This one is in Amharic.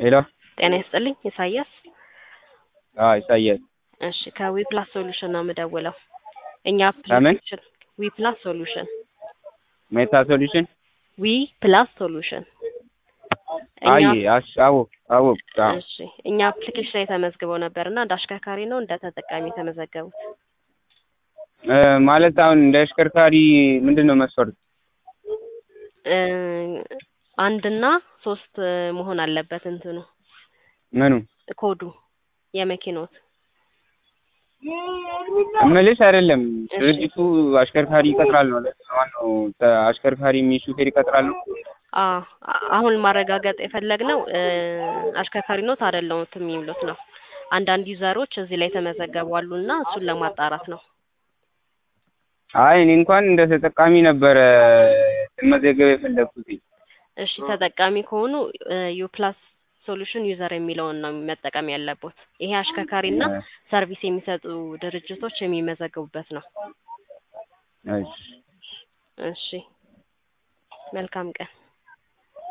ሄሎ ጤና ይስጥልኝ ኢሳያስ። አዎ ኢሳያስ እሺ ከዊፕላስ ሶሉሽን ነው የምደውለው። እኛ ከምን? አፕሊኬሽን ዊፕላስ ሶሉሽን ሜታ ሶሉሽን ዊ ፕላስ ሶሉሽን አይ እኛ አሽ አወቅ አወቅ አዎ እሺ እኛ አፕሊኬሽን ላይ ተመዝግበው ነበር እና እንደ አሽከርካሪ ነው እንደ ተጠቃሚ የተመዘገቡት? እ ማለት አሁን እንደ አሽከርካሪ ምንድን ነው መስፈርቱ? እ አንድና ሶስት መሆን አለበት እንትኑ ምኑ ኮዱ የመኪኖት እምልሽ አይደለም እሺ። ድርጅቱ አሽከርካሪ ይቀጥራል ነው ማነው ተ- አሽከርካሪ የሚ ሹፌር ይቀጥራል ነው? አ አሁን ማረጋገጥ የፈለግነው እ አሽከርካሪ ኖት አይደለሁትም የሚሉት ነው። አንዳንድ ዩዘሮች እዚህ ላይ ተመዘገቡ አሉ እና እሱን ለማጣራት ነው። አይ እኔ እንኳን እንደ ተጠቃሚ ነበረ መዘገብ የፈለግኩት። እሺ ተጠቃሚ ከሆኑ ዩፕላስ ሶሉሽን ዩዘር የሚለውን ነው መጠቀም ያለቦት። ይሄ አሽከርካሪና ሰርቪስ የሚሰጡ ድርጅቶች የሚመዘገቡበት ነው። እሺ እሺ መልካም ቀን።